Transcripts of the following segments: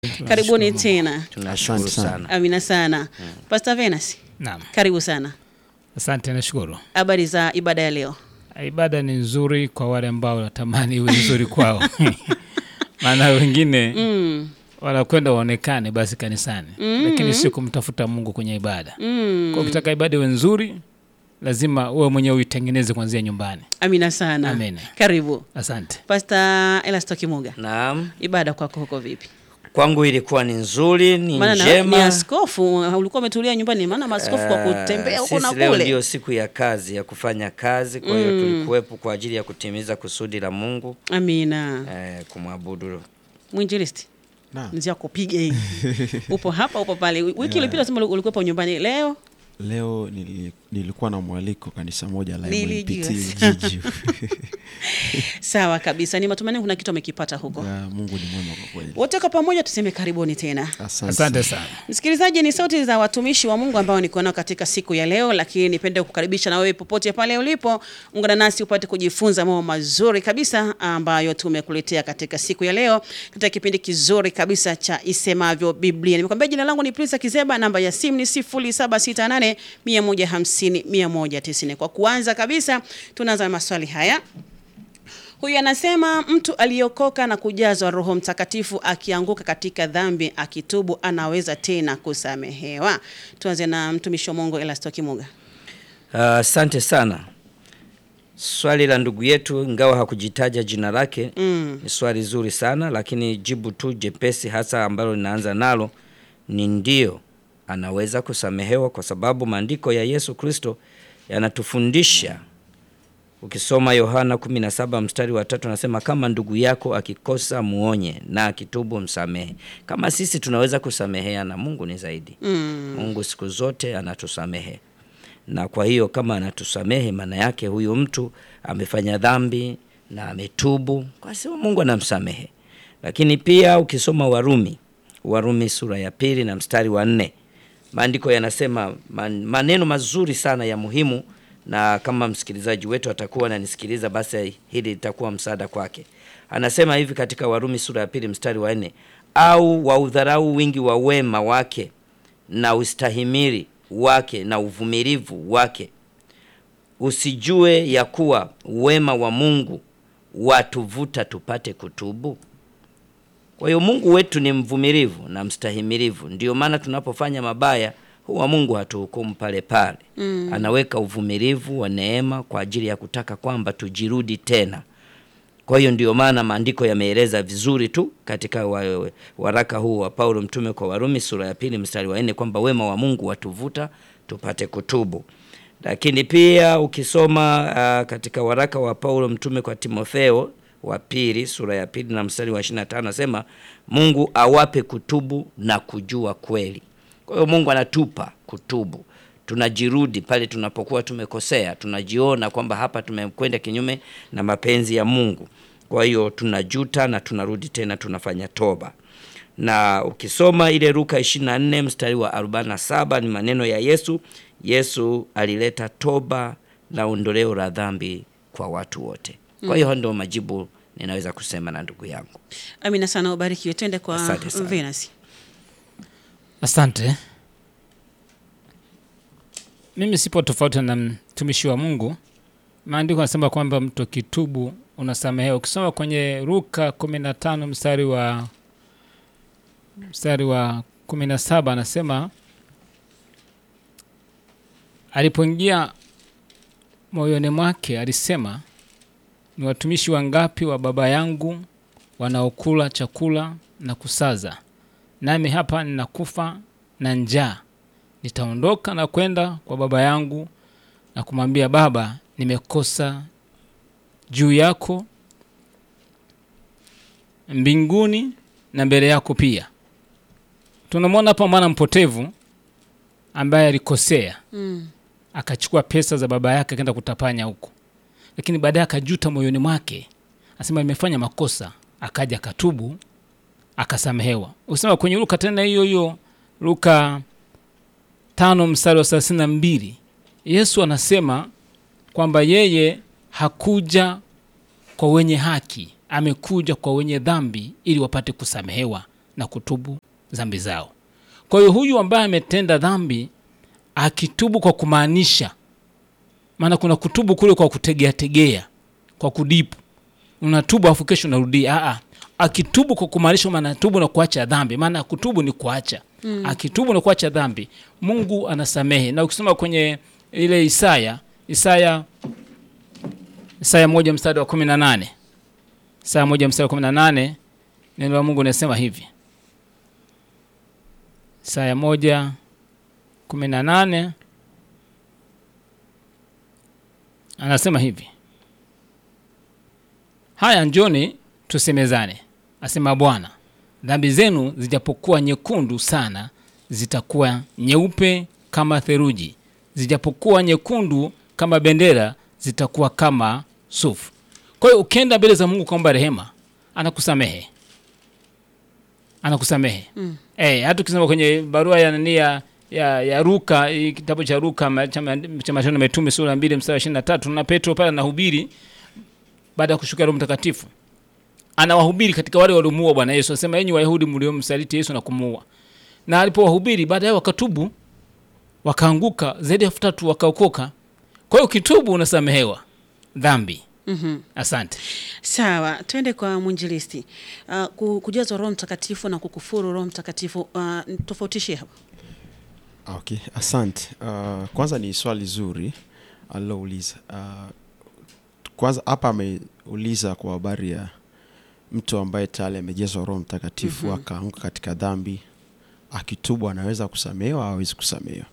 Karibuni tena. Tunashukuru Asante sana. sana. Amina sana. Pastor Venus, Naam, karibu sana. asante, nashukuru. Habari za ibada ya leo? Ibada ni nzuri kwa wale ambao wanatamani iwe nzuri kwao, maana wengine Mm. wanakwenda waonekane basi kanisani, lakini sio kumtafuta Mungu kwenye ibada. Mm. Kwa ukitaka ibada iwe nzuri, lazima uwe mwenyewe uitengeneze kuanzia nyumbani. Amina sana. Amen. Karibu. Asante. Pastor Elasto Kimuga. Naam, Ibada kwako huko vipi? kwangu ilikuwa ni nzuri, ni Maana na- njema. ni askofu, ulikuwa umetulia nyumbani, maana maaskofu kwa Ah, kutembea huko na sisi leo kule. ndio siku ya kazi ya kufanya kazi, kwa hiyo tulikuwepo kwa ajili ya kutimiza kusudi la Mungu Amina. eh, kumwabudu. Mwinjilisti. Naam. Nzia kupiga hii. upo hapa upo pale. Wiki iliyopita sema ulikuwepo nyumbani. Leo Leo nili, nilikuwa na mwaliko kanisa moja la Nilijua. MLPT Ujiji. sawa kabisa. Ni matumaini kuna kitu amekipata huko. Ya, Mungu ni mwema kwa kweli. Wote kwa pamoja tuseme karibuni tena. Asante. Asante sana. Msikilizaji, ni sauti za watumishi wa Mungu ambao niko nao katika siku ya leo, lakini nipende kukaribisha na wewe popote pale ulipo, ungana nasi upate kujifunza mambo mazuri kabisa ambayo tumekuletea katika siku ya leo katika kipindi kizuri kabisa cha Isemavyo Biblia. Nimekwambia jina langu ni Prince Kizeba, namba ya simu ni 0768 150 190. Kwa kuanza kabisa, tunaanza na maswali haya. Huyu anasema mtu aliyokoka na kujazwa Roho Mtakatifu akianguka katika dhambi akitubu anaweza tena kusamehewa? Tuanze na mtumishi wa Mungu Elasto Kimuga. Ah, Asante sana. Swali la ndugu yetu ingawa hakujitaja jina lake Mm. ni swali zuri sana, lakini jibu tu jepesi hasa ambalo linaanza nalo ni ndio, anaweza kusamehewa kwa sababu maandiko ya Yesu Kristo yanatufundisha. Ukisoma Yohana 17 mstari wa tatu anasema kama ndugu yako akikosa muonye na akitubu msamehe. Kama sisi tunaweza kusamehea na Mungu ni zaidi. Mm. Mungu siku zote anatusamehe na kwa hiyo kama anatusamehe, maana yake huyu mtu amefanya dhambi na ametubu, kwa sababu Mungu anamsamehe. Lakini pia ukisoma Warumi, Warumi sura ya pili na mstari wa nne maandiko yanasema man, maneno mazuri sana ya muhimu, na kama msikilizaji wetu atakuwa ananisikiliza, basi hili litakuwa msaada kwake. Anasema hivi katika Warumi sura ya pili mstari wa nne au waudharau wingi wa wema wake na ustahimili wake na uvumilivu wake, usijue ya kuwa wema wa Mungu watuvuta tupate kutubu. Kwa hiyo Mungu wetu ni mvumilivu na mstahimilivu. Ndio maana tunapofanya mabaya huwa Mungu hatuhukumu pale pale. Mm. Anaweka uvumilivu wa neema kwa ajili ya kutaka kwamba tujirudi tena. Kwa hiyo ndio maana maandiko yameeleza vizuri tu katika wa, waraka huu wa Paulo mtume kwa Warumi sura ya pili mstari wa nne kwamba wema wa Mungu watuvuta tupate kutubu. Lakini pia ukisoma uh, katika waraka wa Paulo mtume kwa Timotheo wa pili sura ya pili na mstari wa 25 anasema Mungu awape kutubu na kujua kweli. Kwa hiyo Mungu anatupa kutubu tunajirudi pale tunapokuwa tumekosea, tunajiona kwamba hapa tumekwenda kinyume na mapenzi ya Mungu. Kwa hiyo tunajuta na tunarudi tena tunafanya toba. Na ukisoma ile Luka 24 mstari wa 47 ni maneno ya Yesu. Yesu alileta toba na ondoleo la dhambi kwa watu wote. Kwa hiyo ndio majibu ninaweza kusema na ndugu yangu. Amina sana, ubarikiwe. Twende kwa Asante sana. Venus. Asante. Mimi sipo tofauti na mtumishi wa Mungu. Maandiko yanasema kwamba mtu akitubu unasamehewa. Ukisoma kwenye Luka 15 mstari wa mstari wa 17 anasema alipoingia moyoni mwake alisema, ni watumishi wangapi wa baba yangu wanaokula chakula na kusaza, nami hapa ninakufa na njaa. Nitaondoka na kwenda kwa baba yangu na kumwambia, Baba, nimekosa juu yako mbinguni na mbele yako pia. Tunamwona hapa mwana mpotevu ambaye alikosea Mm. akachukua pesa za baba yake akaenda kutapanya huko, lakini baadaye akajuta moyoni mwake, asema nimefanya makosa, akaja akatubu, akasamehewa. Usema kwenye Luka tena hiyo hiyo Luka tano mstari wa thelathini na mbili Yesu anasema kwamba yeye hakuja kwa wenye haki, amekuja kwa wenye dhambi ili wapate kusamehewa na kutubu dhambi zao. Kwa hiyo huyu ambaye ametenda dhambi akitubu kwa kumaanisha, maana kuna kutubu kule kwa kutegea tegea, kwa kudipu, unatubu afu kesho unarudia. Aa, akitubu kwa kumaanisha, maana tubu na kuacha dhambi, maana kutubu ni kuacha mm. Akitubu na kuacha dhambi, Mungu anasamehe. Na ukisoma kwenye ile Isaya Isaya Isaya moja mstari wa kumi na nane Isaya moja mstari wa kumi na nane neno la Mungu linasema hivi Isaya moja kumi na nane anasema hivi, haya njoni tusemezane, asema Bwana, dhambi zenu zijapokuwa nyekundu sana, zitakuwa nyeupe kama theluji, zijapokuwa nyekundu kama bendera, zitakuwa kama sufu. Kwa hiyo ukienda mbele za Mungu kuomba rehema, anakusamehe anakusamehe mm. Eh, hata ukisema kwenye barua ya nani ya ya, ya Luka hii kitabu cha Luka ma- cha ma- cha Matendo ya Mitume sura ya mbili mstari wa ishirini na tatu na Petro pale anahubiri baada ya kushuka Roho Mtakatifu, anawahubiri katika wale waliomuua Bwana Yesu, anasema enyi Wayahudi mliomsaliti Yesu na kumuua. Na alipowahubiri baadaye wakatubu, wakaanguka zaidi ya elfu tatu wakaokoka. Kwa hiyo ukitubu unasamehewa dhambi. Mhm. Asante. Sawa, twende kwa mwinjilisti. Uh, ku- kujazwa Roho Mtakatifu na kukufuru Roho Mtakatifu, uh, tofautishie hapo. Okay, asante. Uh, kwanza ni swali zuri alilouliza. Uh, kwanza hapa ameuliza kwa habari ya mtu ambaye tayari amejazwa Roho Mtakatifu Mhm. akaanguka katika dhambi, akitubu anaweza kusamehewa au hawezi kusamehewa?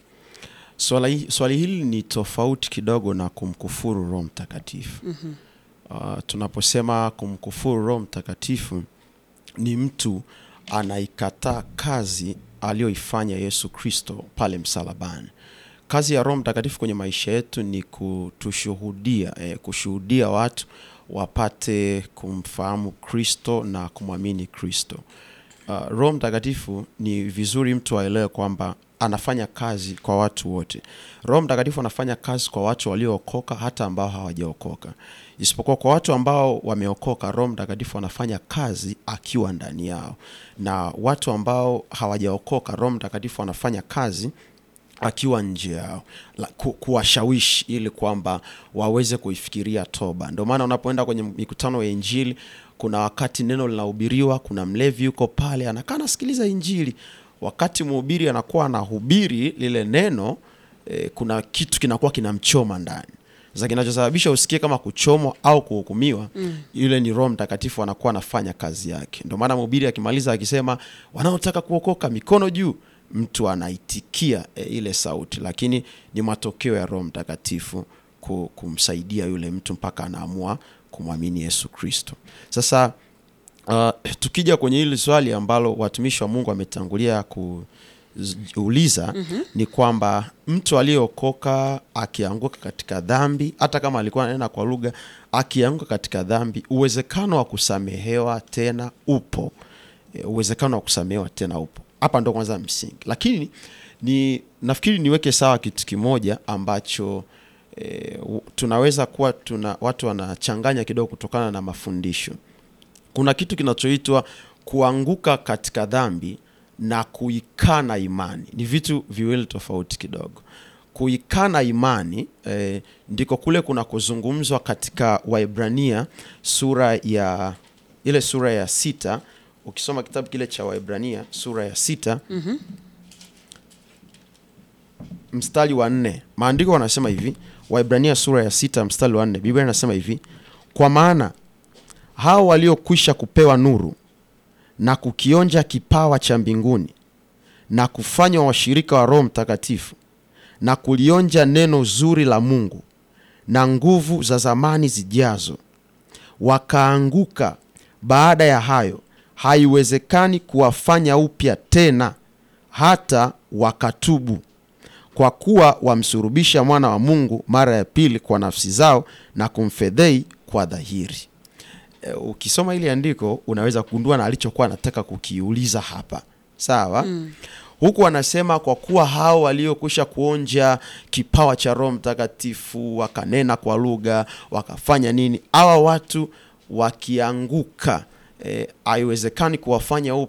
Swali, swali hili ni tofauti kidogo na kumkufuru Roho Mtakatifu. Mhm. Uh, tunaposema kumkufuru Roho Mtakatifu ni mtu anaikataa kazi aliyoifanya Yesu Kristo pale msalabani. Kazi ya Roho Mtakatifu kwenye maisha yetu ni kutushuhudia, eh, kushuhudia watu wapate kumfahamu Kristo na kumwamini Kristo. Uh, Roho Mtakatifu ni vizuri mtu aelewe kwamba anafanya kazi kwa watu wote. Roho Mtakatifu anafanya kazi kwa watu waliookoka hata ambao hawajaokoka. Isipokuwa kwa watu ambao wameokoka, Roho Mtakatifu anafanya kazi akiwa ndani yao, na watu ambao hawajaokoka, Roho Mtakatifu anafanya kazi akiwa nje yao la, ku, kuwashawishi ili kwamba waweze kuifikiria toba. Ndio maana unapoenda kwenye mikutano ya Injili, kuna wakati neno linahubiriwa, kuna mlevi yuko pale anakaa anasikiliza Injili, wakati mhubiri anakuwa anahubiri lile neno eh, kuna kitu kinakuwa kinamchoma ndani sasa kinachosababisha usikie kama kuchomwa au kuhukumiwa mm. Yule ni Roho Mtakatifu anakuwa anafanya kazi yake. Ndio maana mhubiri akimaliza akisema wanaotaka kuokoka mikono juu, mtu anaitikia e, ile sauti, lakini ni matokeo ya Roho Mtakatifu ku- kumsaidia yule mtu mpaka anaamua kumwamini Yesu Kristo. Sasa uh, tukija kwenye hili swali ambalo watumishi wa Mungu wametangulia kuuliza mm-hmm. ni kwamba mtu aliyeokoka akianguka katika dhambi, hata kama alikuwa ananena kwa lugha, akianguka katika dhambi, uwezekano wa kusamehewa tena upo. E, uwezekano wa kusamehewa tena upo. Hapa ndo kwanza msingi, lakini ni nafikiri niweke sawa kitu kimoja ambacho e, u- tunaweza kuwa tuna watu wanachanganya kidogo kutokana na mafundisho kuna kitu kinachoitwa kuanguka katika dhambi na kuikana imani ni vitu viwili tofauti kidogo kuikana imani eh, ndiko kule kunakozungumzwa katika waibrania sura ya ile sura ya sita ukisoma kitabu kile cha waibrania sura ya sita Mhm. mstari wa nne maandiko wanasema hivi waibrania sura ya sita mstari wa nne biblia inasema hivi kwa maana hao waliokwisha kupewa nuru na kukionja kipawa cha mbinguni na kufanywa washirika wa roho mtakatifu na kulionja neno zuri la mungu na nguvu za zamani zijazo wakaanguka baada ya hayo haiwezekani kuwafanya upya tena hata wakatubu kwa kuwa wamsurubisha mwana wa mungu mara ya pili kwa nafsi zao na kumfedhei kwa dhahiri e, ukisoma ili andiko unaweza kugundua na alichokuwa anataka kukiuliza hapa sawa mm. huku anasema kwa kuwa hao waliokwisha kuonja kipawa cha roho mtakatifu wakanena kwa lugha wakafanya nini hawa watu wakianguka eh, haiwezekani kuwafanya upya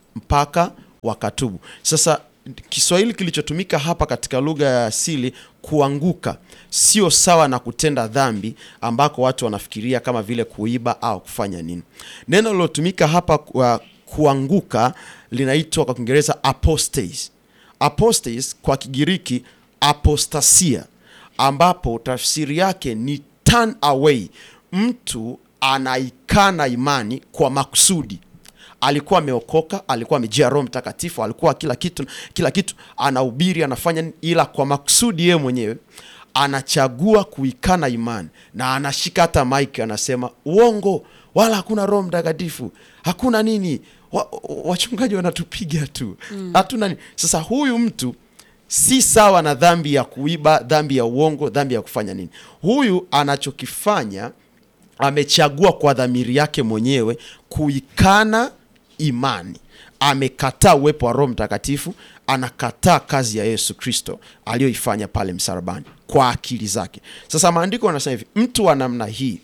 mpaka wakatubu. Sasa Kiswahili kilichotumika hapa katika lugha ya asili kuanguka sio sawa na kutenda dhambi ambako watu wanafikiria kama vile kuiba au kufanya nini. Neno lilotumika hapa kwa kuanguka linaitwa kwa Kiingereza apostate. Apostate kwa Kigiriki apostasia, ambapo tafsiri yake ni turn away. Mtu anaikana imani kwa makusudi alikuwa ameokoka, alikuwa amejaa Roho Mtakatifu, alikuwa kila kitu, kila kitu anahubiri, anafanya nini, ila kwa makusudi yeye mwenyewe anachagua kuikana imani na anashika hata mike, anasema uongo, wala hakuna Roho Mtakatifu, hakuna nini, wa, wachungaji wanatupiga tu, hatuna nini. Sasa huyu mtu si sawa na dhambi ya kuiba, dhambi ya uongo, dhambi ya kufanya nini. Huyu anachokifanya amechagua kwa dhamiri yake mwenyewe kuikana imani, amekataa uwepo wa Roho Mtakatifu, anakataa kazi ya Yesu Kristo aliyoifanya pale msalabani kwa akili zake. Sasa maandiko yanasema hivi, mtu wa namna hii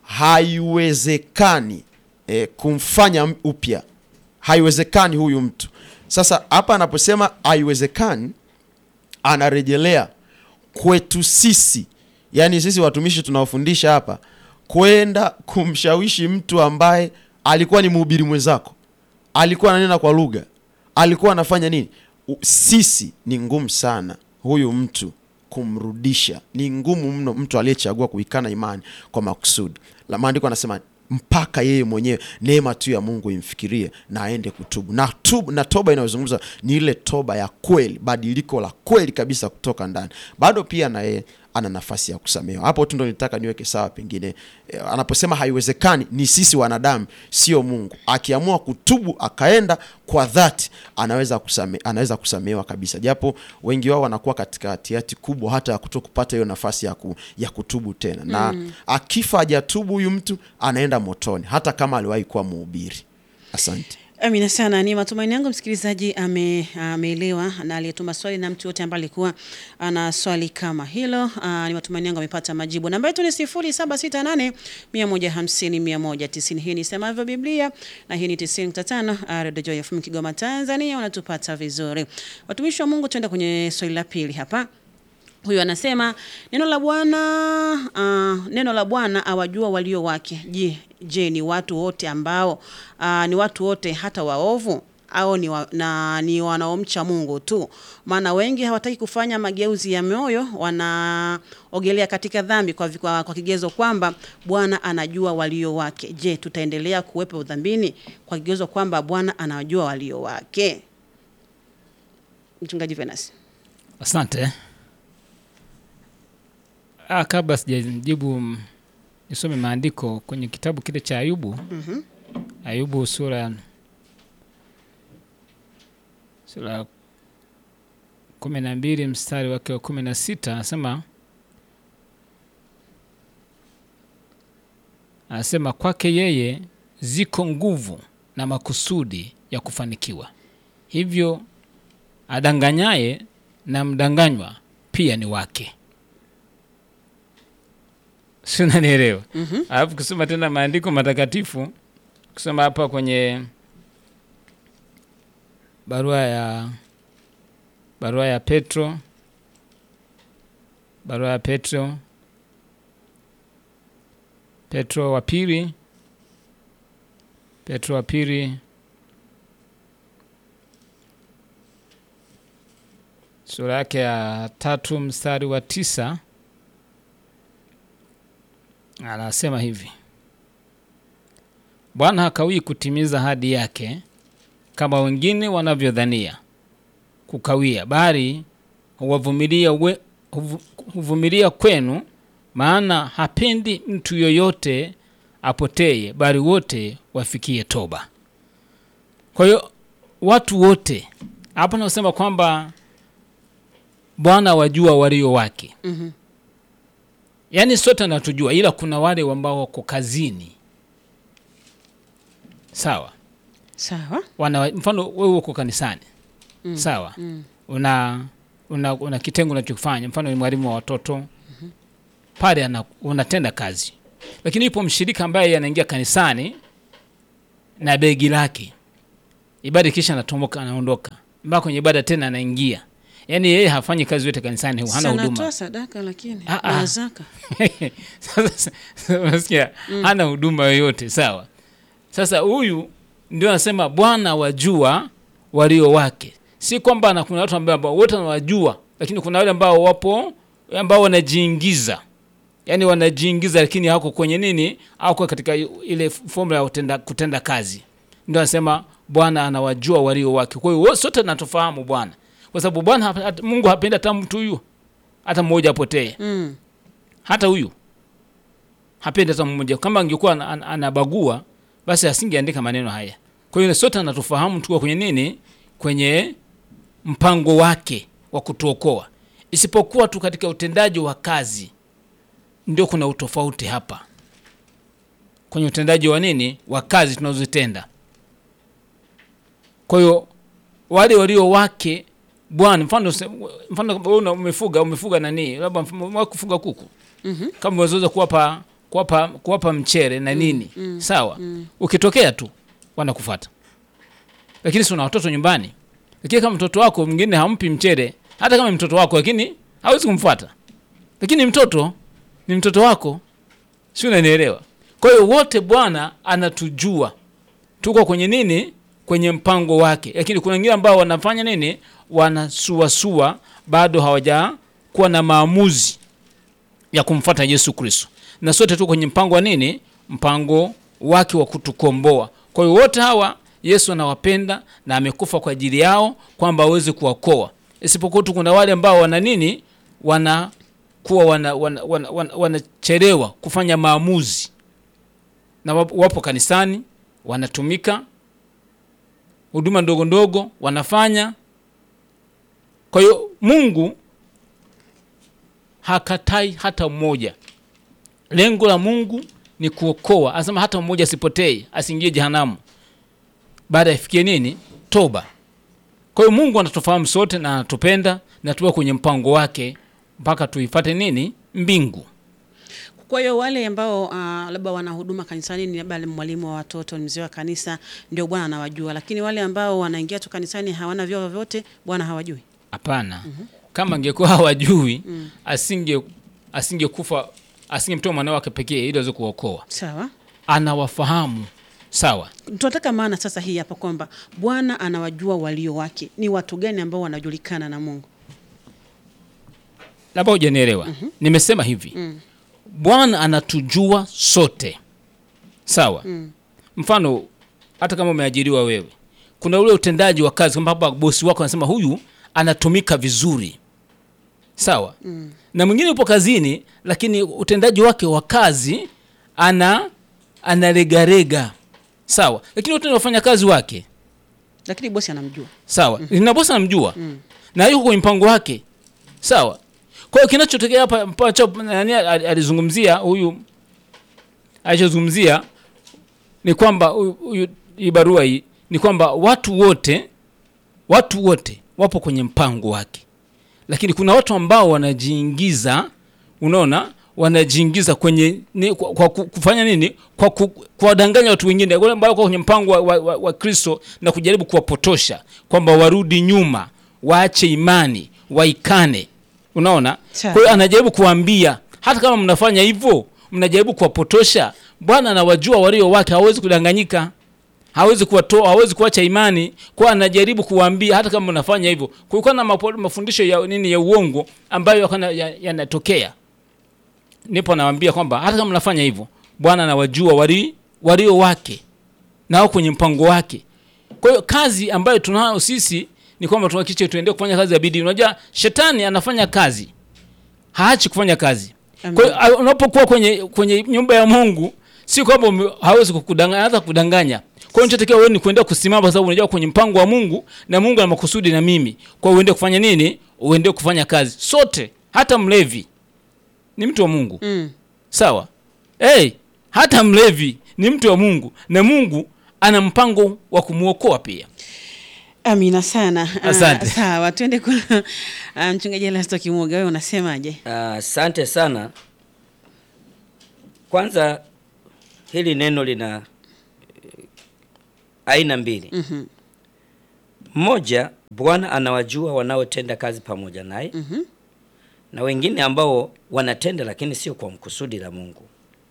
haiwezekani eh, kumfanya upya, haiwezekani huyu mtu. Sasa hapa anaposema haiwezekani, anarejelea kwetu sisi, yaani sisi watumishi tunaofundisha hapa kwenda kumshawishi mtu ambaye alikuwa ni mhubiri mwenzako, alikuwa ananena kwa lugha, alikuwa anafanya nini. U- Sisi ni ngumu sana huyu mtu kumrudisha, ni ngumu mno mtu aliyechagua kuikana imani kwa makusudi. La maandiko anasema mpaka yeye mwenyewe neema tu ya Mungu imfikirie na aende kutubu na, tubu, na toba inayozungumza ni ile toba ya kweli, badiliko la kweli kabisa kutoka ndani. Bado pia na yeye ana nafasi ya kusamehewa. Hapo tu ndo nitaka niweke sawa. Pengine eh, anaposema haiwezekani, ni sisi wanadamu, sio Mungu. Akiamua kutubu akaenda kwa dhati, anaweza kusame, anaweza kusamehewa kabisa, japo wengi wao wanakuwa katika hatihati kubwa hata ya kuto kupata hiyo nafasi ya, ku, ya kutubu tena na akifa hajatubu huyu mtu anaenda motoni, hata kama aliwahi kuwa mhubiri. Asante. Amina sana. Ni matumaini yangu msikilizaji ame- ameelewa na aliyetuma swali na mtu yote ambaye alikuwa ana swali kama hilo. Aa, ni matumaini yangu amepata majibu. Namba yetu ni 0768 150 190. Hii ni Semavyo Biblia na hii ni 95 Radio Joy FM Kigoma Tanzania, unatupata vizuri. Watumishi wa Mungu, tuende kwenye swali la pili hapa. Huyu anasema neno la Bwana uh, neno la Bwana awajua walio wake. Je, je ni watu wote ambao uh, ni watu wote hata waovu au ni, wa, na, ni wanaomcha Mungu tu? Maana wengi hawataki kufanya mageuzi ya moyo, wanaogelea katika dhambi kwa, kwa, kwa kigezo kwamba Bwana anajua walio wake. Je, tutaendelea kuwepo udhambini kwa kigezo kwamba Bwana anajua walio wake? Mchungaji Venus. Asante. Ah, kabla sijajibu mm, nisome maandiko kwenye kitabu kile cha Ayubu. Ayubu sura sura kumi na mbili mstari wake wa kumi na sita anasema anasema kwake yeye ziko nguvu na makusudi ya kufanikiwa, hivyo adanganyaye na mdanganywa pia ni wake. Si unanielewa? Alafu kusoma tena maandiko matakatifu, kusoma hapa kwenye barua ya barua ya Petro, barua ya Petro, Petro wa pili, Petro wa pili sura yake ya tatu mstari wa tisa anasema hivi: Bwana hakawii kutimiza ahadi yake kama wengine wanavyodhania kukawia, bali huwavumilia we- huvu- huvumilia kwenu, maana hapendi mtu yoyote apotee, bali wote wafikie toba. Kwa hiyo watu wote hapa nasema kwamba Bwana wajua walio wake. Mhm. Yaani sote anatujua, ila kuna wale ambao wako kazini, sawa Sawa. wana mfano wewe uko kanisani sawa una, una una kitengo unachokifanya mfano ni mwalimu wa watoto pale ana, unatenda kazi lakini yupo mshirika ambaye anaingia kanisani na begi lake ibada kisha anatomoka anaondoka mpaka kwenye ibada tena anaingia yaani yeye hafanyi kazi yote kanisani hana huduma sanatoa sadaka lakini Ah, ah. na zaka sasa unasikia hana huduma yoyote sawa sasa huyu ndio anasema bwana wajua walio wake si kwamba na kuna watu ambao ambao wote wanawajua lakini kuna wale ambao wapo ambao wanajiingiza yaani wanajiingiza lakini hawako kwenye nini hawako katika ile formula ya kutenda, kutenda kazi ndio anasema bwana anawajua walio wake kwa hiyo sote natufahamu bwana kwa sababu bwana hapa- hata- mungu hapendi hata mtu huyu hata mmoja apotee mm. hata huyu hapendi hata mmoja kama angekuwa ana- ana- anabagua basi asingeandika maneno haya kwa hiyo sote anatufahamu tuko kwenye nini kwenye mpango wake wa kutuokoa isipokuwa tu katika utendaji wa kazi ndio kuna utofauti hapa kwenye utendaji wa nini wa kazi tunazozitenda kwa hiyo wale walio wake bwana mfano se- mfano kama wewe una- umefuga umefuga nani labda mf- umewahi kufuga kuku mm-hmm. kama unaweza kuwapa kuwapa kuwapa mchere na nini mm, sawa ukitokea tu wanakufuata lakini si una watoto nyumbani lakini kama mtoto wako mwingine hampi mchere hata kama ni mtoto wako lakini hawezi kumfuata lakini mtoto ni mtoto wako si unanielewa kwa hiyo wote bwana anatujua tuko kwenye nini kwenye mpango wake lakini kuna wengine ambao wanafanya nini wanasuasua bado hawajakuwa na maamuzi ya kumfuata yesu kristo na sote tuko kwenye mpango wa nini mpango wake wa kutukomboa kwa hiyo wote hawa yesu anawapenda na amekufa kwa ajili yao kwamba aweze kuwakoa isipokuwa tu kuna wale ambao wana nini wanakuwa wanachelewa wana, wana, wana, wanachelewa kufanya maamuzi na wapo, wapo kanisani wanatumika huduma ndogo ndogo wanafanya kwa hiyo mungu hakatai hata mmoja lengo la mungu ni kuokoa anasema hata mmoja asipotee asiingie jehanamu baada ya ifikie nini toba kwa hiyo mungu anatufahamu sote na anatupenda na tuwe kwenye mpango wake mpaka tuifate nini mbingu kwa hiyo wale ambao uh, labda wana huduma kanisani ni labda mwalimu wa watoto ni mzee wa kanisa ndio bwana anawajua lakini wale ambao wanaingia tu kanisani hawana vyao vyovyote bwana hawajui hapana kama angekuwa hawajui asinge asingekufa asingemtoa mwana wake pekee ili aweze kuokoa sawa anawafahamu sawa tunataka maana sasa hii hapa kwamba bwana anawajua walio wake ni watu gani ambao wanajulikana na mungu labda hujanielewa nimesema hivi bwana anatujua sote sawa mfano hata kama umeajiriwa wewe kuna ule utendaji wa kazi kwamba hapa bosi wako anasema huyu anatumika vizuri sawa na mwingine yupo kazini lakini utendaji wake wa kazi ana analegarega sawa lakini wote ni wafanyakazi wake lakini bosi anamjua sawa mm. na bosi anamjua mm. na yuko kwenye mpango wake sawa kwa hiyo kinachotokea hapa mpacho nani al- alizungumzia huyu alichozungumzia ni kwamba huyu- huyu hii barua hii ni kwamba watu wote watu wote wapo kwenye mpango wake lakini kuna watu ambao wanajiingiza unaona wanajiingiza kwenye ni, kwa, kwa ku- kufanya nini kwa ku- kuwadanganya watu wengine wale ambao wako kwenye mpango wa, wa, wa, wa kristo na kujaribu kuwapotosha kwamba warudi nyuma waache imani waikane unaona Sawa. kwa hiyo anajaribu kuwaambia hata kama mnafanya hivyo mnajaribu kuwapotosha bwana anawajua walio wake hawezi kudanganyika hawezi kuwatoa hawezi kuacha imani kwa anajaribu kuwaambia hata kama unafanya hivyo kulikuwa na mapo- mafundisho ya nini ya uongo ambayo yakana- ya- yanatokea nipo nawaambia kwamba hata kama mnafanya hivyo bwana anawajua wali, walio wake nao kwenye mpango wake kwa hiyo kazi ambayo tunayo sisi ni kwamba tuhakikishe tuendelee kufanya kazi ya bidii unajua shetani anafanya kazi haachi kufanya kazi Amen. kwa hiyo a- unapokuwa kwenye kwenye nyumba ya mungu si kwamba ume- hawezi kukudanganya hata kudanganya kwa hiyo nichotakiwa wewe ni kuendelea kusimama kwa sababu unajua kwenye mpango wa mungu na mungu ana makusudi na mimi kwa hiyo uende kufanya nini uende kufanya kazi sote hata mlevi ni mtu wa mungu mm. sawa hey, hata mlevi ni mtu wa mungu na mungu ana mpango wa kumwokoa pia amina sana Ah, Asante. sawa tuende kwa ah, mchungaji elasto kimuga wewe unasemaje Asante sana. Kwanza hili neno lina eh, aina mbili. Mhm. Mmoja, Bwana anawajua wanaotenda kazi pamoja naye na wengine ambao wanatenda lakini sio kwa mkusudi la Mungu.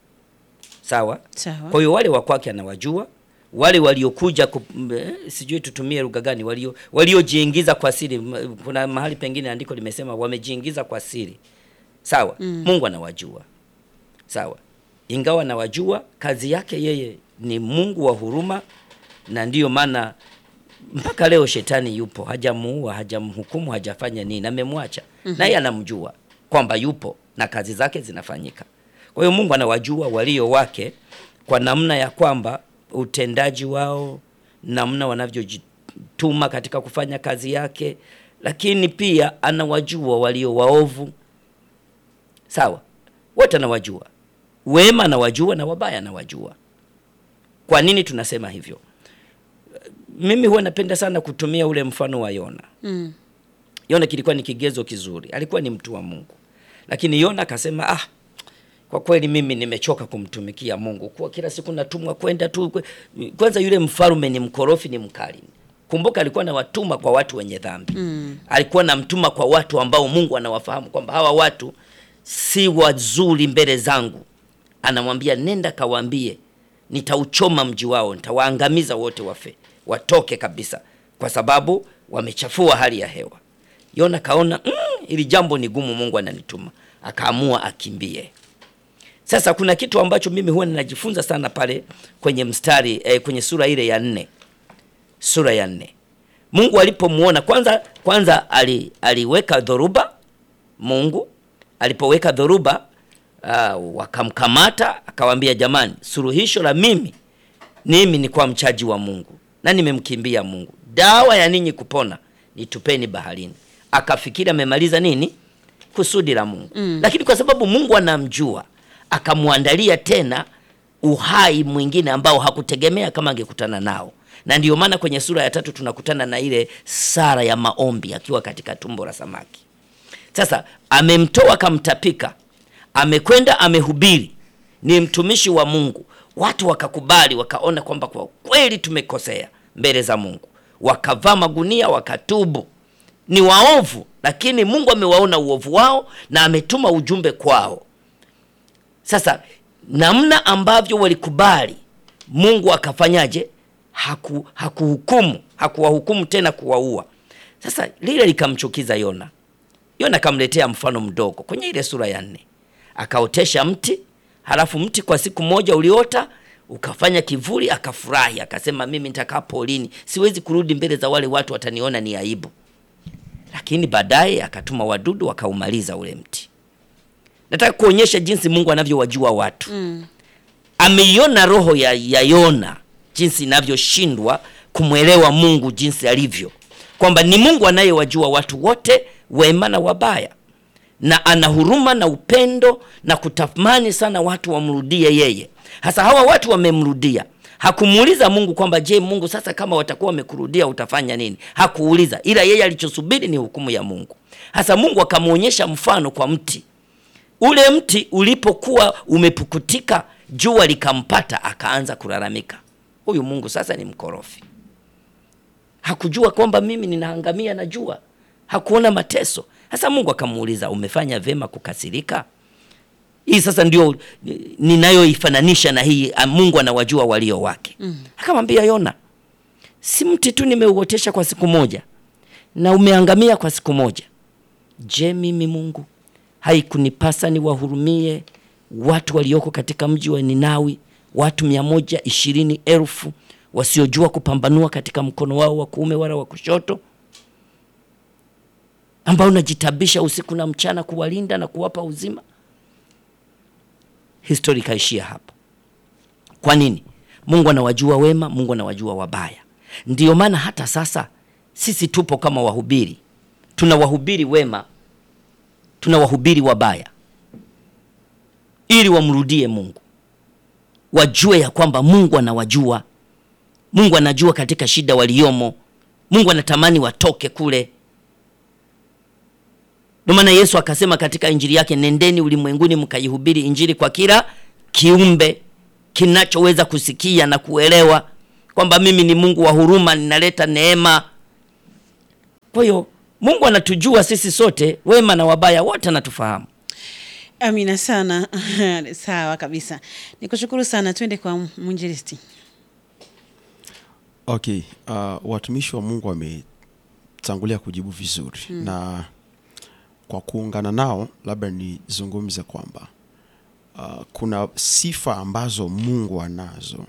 Sawa. Sawa. Kwa hiyo wale wa kwake anawajua, wale waliokuja ku, m- eh, sijui tutumie lugha gani, walio waliojiingiza kwa siri. M- Kuna mahali pengine andiko limesema wamejiingiza kwa siri. Sawa. Mungu anawajua. Sawa. Ingawa anawajua, kazi yake yeye ni Mungu wa huruma, na ndiyo maana mpaka leo shetani yupo, hajamuua, hajamhukumu, hajafanya nini, amemwacha naye anamjua kwamba yupo na kazi zake zinafanyika. Kwa hiyo Mungu anawajua walio wake kwa namna ya kwamba utendaji wao, namna wanavyojituma katika kufanya kazi yake, lakini pia anawajua walio waovu. Sawa, wote anawajua, wema anawajua na wabaya anawajua. Kwa nini tunasema hivyo? Mimi huwa napenda sana kutumia ule mfano wa Yona. Mm. Yona kilikuwa ni kigezo kizuri, alikuwa ni mtu wa Mungu, lakini Yona akasema ah, kwa kweli mimi nimechoka kumtumikia Mungu, kuwa kila siku natumwa kwenda tu. kwe- Kwanza yule mfalme ni mkorofi, ni mkali. Kumbuka alikuwa na watuma kwa watu wenye dhambi mm. alikuwa na mtuma kwa watu ambao Mungu anawafahamu kwamba hawa watu si wazuri mbele zangu. Anamwambia nenda kawaambie, nitauchoma mji wao, nitawaangamiza wote, wafe watoke kabisa, kwa sababu wamechafua hali ya hewa. Yona kaona mm, ili jambo ni gumu, Mungu ananituma, akaamua akimbie. Sasa kuna kitu ambacho mimi huwa ninajifunza sana pale kwenye mstari eh, kwenye sura ile ya nne, sura ya nne. Mungu alipomuona kwanza, kwanza ali, aliweka dhoruba. Mungu alipoweka dhoruba uh, wakamkamata, akawambia jamani, suluhisho la mimi mimi ni kwa mchaji wa Mungu na nimemkimbia Mungu, dawa ya ninyi kupona nitupeni baharini. Akafikiri amemaliza nini kusudi la Mungu mm. Lakini kwa sababu Mungu anamjua akamwandalia tena uhai mwingine ambao hakutegemea kama angekutana nao, na ndiyo maana kwenye sura ya tatu tunakutana na ile Sara ya maombi akiwa katika tumbo la samaki. Sasa amemtoa akamtapika, amekwenda amehubiri, ni mtumishi wa Mungu. Watu wakakubali, wakaona kwamba kwa kweli tumekosea mbele za Mungu, wakavaa magunia, wakatubu. Ni waovu, lakini Mungu amewaona uovu wao na ametuma ujumbe kwao. Sasa namna ambavyo walikubali, Mungu akafanyaje? Haku hakuhukumu, hakuwahukumu tena kuwaua. Sasa lile likamchukiza Yona. Yona akamletea mfano mdogo kwenye ile sura ya nne, akaotesha mti, halafu mti kwa siku moja uliota ukafanya kivuli, akafurahi, akasema mimi nitakaa polini, siwezi kurudi mbele za wale watu, wataniona ni aibu. Lakini baadaye akatuma wadudu wakaumaliza ule mti. Nataka kuonyesha jinsi Mungu anavyowajua watu mm. Ameiona roho ya, ya Yona jinsi inavyoshindwa kumwelewa Mungu jinsi alivyo, kwamba ni Mungu anayewajua watu wote wema na wabaya, na ana huruma na upendo na kutamani sana watu wamrudie yeye. Hasa hawa watu wamemrudia. Hakumuuliza Mungu kwamba je, Mungu sasa kama watakuwa wamekurudia utafanya nini? Hakuuliza, ila yeye alichosubiri ni hukumu ya Mungu. Hasa Mungu akamwonyesha mfano kwa mti ule mti ulipokuwa umepukutika, jua likampata, akaanza kulalamika. Huyu Mungu sasa ni mkorofi. Hakujua kwamba mimi ninaangamia na jua, hakuona mateso. Sasa Mungu akamuuliza, umefanya vema kukasirika? Hii sasa ndio ninayoifananisha na hii, Mungu anawajua walio wake. mm. Akamwambia Yona, si mti tu nimeuotesha kwa siku moja na umeangamia kwa siku moja. Je, mimi Mungu haikunipasa niwahurumie watu walioko katika mji wa Ninawi, watu mia moja ishirini elfu wasiojua kupambanua katika mkono wao wa kuume wala wa kushoto, ambao najitabisha usiku na mchana kuwalinda na kuwapa uzima? Historia ikaishia hapo. Kwa nini? Mungu anawajua wema, Mungu anawajua wabaya. Ndiyo maana hata sasa sisi tupo kama wahubiri, tunawahubiri wema tunawahubiri wabaya ili wamrudie Mungu, wajue ya kwamba Mungu anawajua. Mungu anajua katika shida waliomo. Mungu anatamani watoke kule. Ndio maana Yesu akasema katika injili yake, nendeni ulimwenguni mkaihubiri injili kwa kila kiumbe kinachoweza kusikia na kuelewa kwamba mimi ni Mungu wa huruma, ninaleta neema Kwa hiyo Mungu anatujua sisi sote, wema na wabaya wote anatufahamu. Amina sana. Sawa kabisa, nikushukuru sana. Twende kwa mwinjilisti. Okay, uh, watumishi wa Mungu wametangulia kujibu vizuri na kwa kuungana nao, labda nizungumze kwamba uh, kuna sifa ambazo Mungu anazo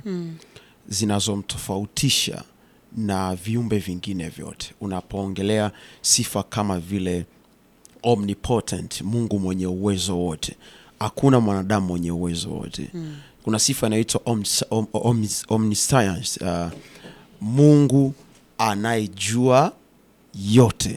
zinazomtofautisha na viumbe vingine vyote. Unapoongelea sifa kama vile omnipotent, Mungu mwenye uwezo wote, hakuna mwanadamu mwenye uwezo wote. Kuna sifa inaitwa omnis- om- omnis- omniscience, uh, Mungu anayejua yote.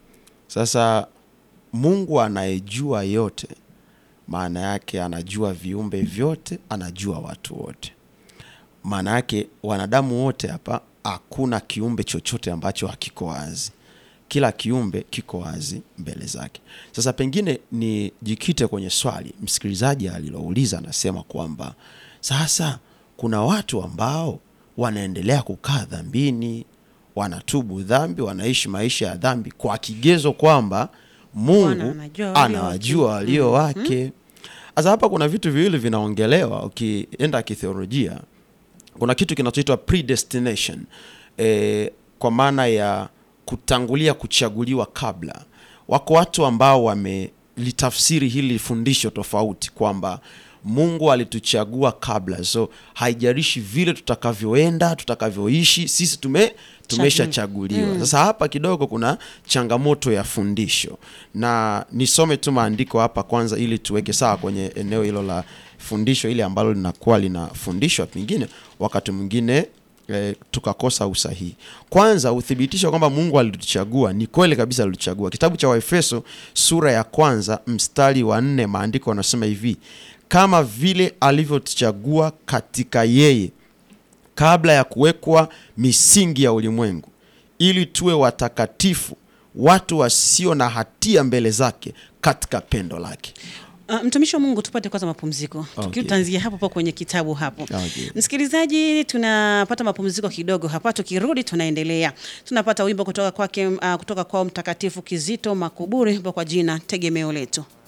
Sasa Mungu anayejua yote, maana yake anajua viumbe vyote, anajua watu wote. Maana yake wanadamu wote hapa, hakuna kiumbe chochote ambacho hakiko wazi. Kila kiumbe kiko wazi mbele zake. Sasa pengine nijikite kwenye swali msikilizaji alilouliza, anasema kwamba sasa kuna watu ambao wanaendelea kukaa dhambini, wanatubu dhambi, wanaishi maisha ya dhambi kwa kigezo kwamba Bwana Mungu anajua walio anawajua walio wake. Sasa hapa kuna vitu viwili vinaongelewa, ukienda kitheolojia kuna kitu kinachoitwa predestination e, kwa maana ya kutangulia kuchaguliwa kabla. Wako watu ambao wamelitafsiri hili fundisho tofauti kwamba Mungu alituchagua kabla, so haijalishi vile tutakavyoenda tutakavyoishi, sisi tume tumeshachaguliwa. Sasa hapa kidogo kuna changamoto ya fundisho, na nisome tu maandiko hapa kwanza, ili tuweke sawa kwenye eneo hilo la fundisho ile ambalo linakuwa linafundishwa, pengine wakati mwingine e, tukakosa usahihi. Kwanza uthibitisho kwamba Mungu alituchagua, ni kweli kabisa alituchagua. Kitabu cha Waefeso sura ya kwanza mstari wa nne, maandiko yanasema hivi, kama vile alivyotuchagua katika yeye kabla ya kuwekwa misingi ya ulimwengu, ili tuwe watakatifu, watu wasio na hatia mbele zake katika pendo lake. Uh, mtumishi wa Mungu, tupate kwanza mapumziko. Okay. Tukio tutaanzia hapo hapo kwenye kitabu hapo. Okay. Msikilizaji, tunapata mapumziko kidogo hapa, tukirudi tunaendelea. Tunapata wimbo kutoka kwake, uh, kutoka kwao Mtakatifu Kizito Makuburi kwa jina Tegemeo Letu.